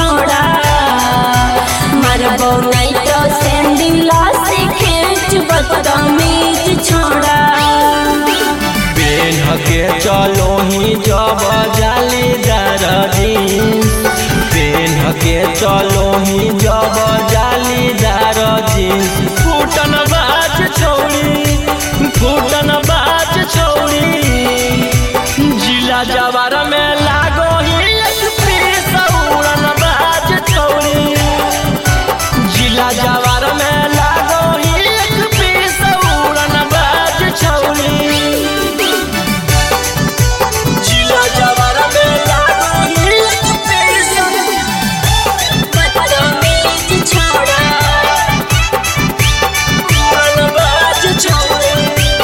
छोड़ा मारबो नहीं तो सैंडल से खींच बदतमीज छोड़ा पेन के चलो ही जब जालीदार जीन्स पेन के चलो ही जब जालीदार जीन्स फूटन बाज छौड़ी फूटन बाज छौड़ी जिला जवार में लागो ही एक पीस उड़न बाज छौड़ी जिला जवार में लागो ही एक पीस उड़न बाज छौड़ी जिला जवार में लागो ही एक पीस बदतमीज छोड़ा उड़न बाज छौड़ी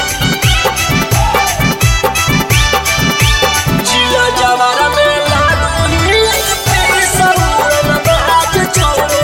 जिला जवार में लागो ही एक पीस उड़न बाज छौड़ी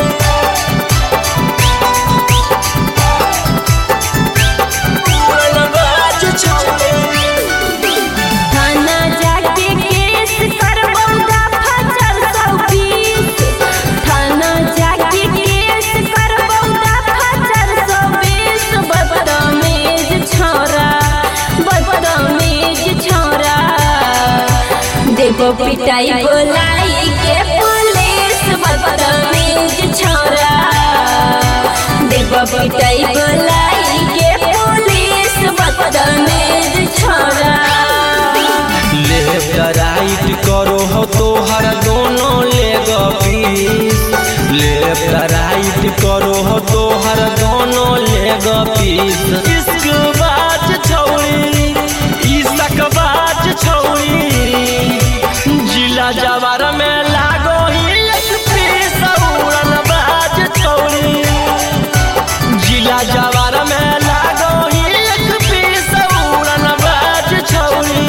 उड़न बाज छौड़ी थाना जाके केस करबो दफा चार सौ बीस थाना जाके केस करबो दफा चार सौ बीस बदतमीज छोरा बदतमीज छोरा देखो पिटाई बोलाई के पुलिस बदतमीज छोरा देखो पिटाई बोलाई के पुलिस बदतमीज छोरा लेफ्ट राइट करो हो तो हर दोनों लेग पीस लेफ्ट राइट करो हो तो हर दोनों लेग पीस इश्क बाज छौड़ी इश्क बाज छौड़ी जिला जवार में लागो ही एक पीस उड़न बाज छौड़ी जिला जवार में लागो ही एक पीस उड़न बाज छौड़ी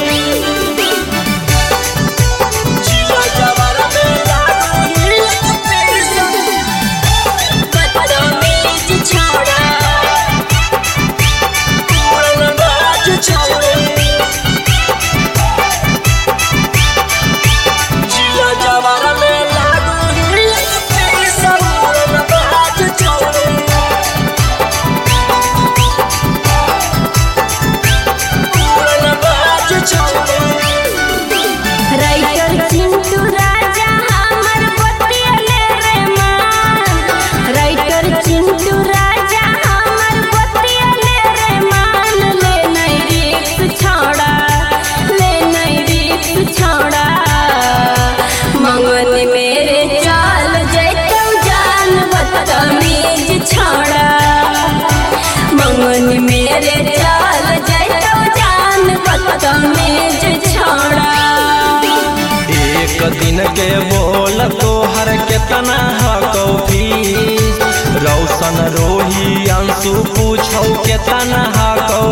जिला जवार में लागो ही एक पीस बदतमीज छोरा उड़न बाज छौड़ी जिला जवार में लागो ही एक पीस उड़न बाज छौड़ी उड़न बाज छौड़ी राइटर चिंटू राजा हमर बतियले रे मान राइटर चिंटू राजा हमर बतियले रे मान ले नहीं रिक्स छोड़ा ले नहीं रिक्स छोड़ा मंगन मेरे चाल जैतौ जान बदतमीज छोड़ा मंगन मेरे चाल जैतौ जान बदतमीज छोड़ा एक दिन के बोल तोहर केतना हकौ फीस रौशन रोही अंशु पूछौ केतना हकौ